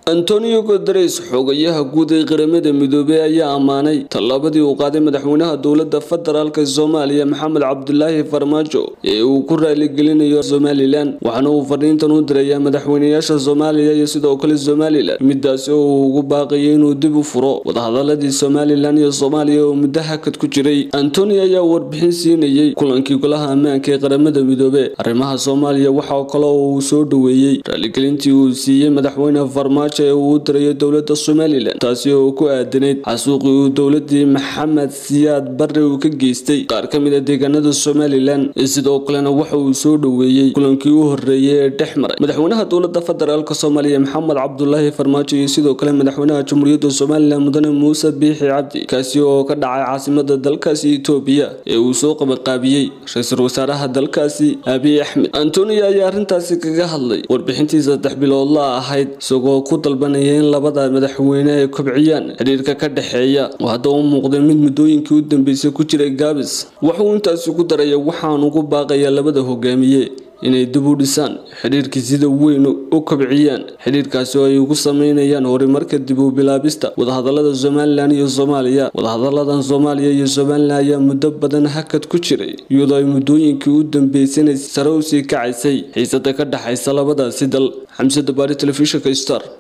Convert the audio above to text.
antonio guteres xogayaha guud ee qaramada midoobey ayaa ammaanay tallaabadii uu qaaday madaxweynaha dowladda federaalk soomaaliya maxamed cabdulaahi farmaajo ee uu ku raaligelinayo somalilan waxaana uu fadhiintan u dirayaa madaxweynayaasha soomaaliya iyo sidoo kale somalilan midaasi oo uu ugu baaqayay inuu dib u furo wadahadaladii somalilan iyo soomaaliya oo muddo hakad ku jiray antonio ayaa warbixin siinayey kulankii golaha ammaanka ee qaramada midoobe arrimaha soomaaliya waxaa kale oo uu soo dhoweeyey raaligelintii uu siiyey madaxweyne farmaajo ee uu u dirayo dowladda somalilan taasi oo ku aadanayd xasuuqii uu dowladii maxamed siyaad barre uu ka geystay qaar ka mid a deegaanada somalilan sidoo kalena waxa uu soo dhoweeyey kulankii u horeeyey ee dhex maray madaxweynaha dowladda federaalk soomaaliya maxamed cabdulaahi farmaajo iyo sidoo kale madaxweynaha jamhuuriyadda somalilan mudane muuse biixi cabdi kaasi oo ka dhacay caasimada dalkaasi etoobiya ee uu soo qabaqaabiyey ra-iisul wasaaraha dalkaasi abiy axmed antonio ayaa arrintaasi kaga hadlay warbixintii saddex biloodla ahayd isagoo ku dalbanaya in labada madaxweyne ay kobciyaan xidhiirka ka dhexeeya oo hadda u muuqday mid muddooyinkii u dambeysay ku jiray gaabis wuxuu intaasi ku daraya waxaan ugu baaqayaa labada hogaamiye inay dib u dhisaan xidhiirkii sida weyn u kobciyaan xidhiirkaasi oo ay ugu sameynayaan horumarka dib u bilaabista wadahadalada somalilan iyo soomaaliya wadahadaladan soomaaliya iyo somalilan ayaa muddo badan hakad ku jiray iyadoo ay muddooyinkii u dambeysana sare usii kacaysay xiisada ka dhexaysa labadaasi dal xamsada baari telefishinka star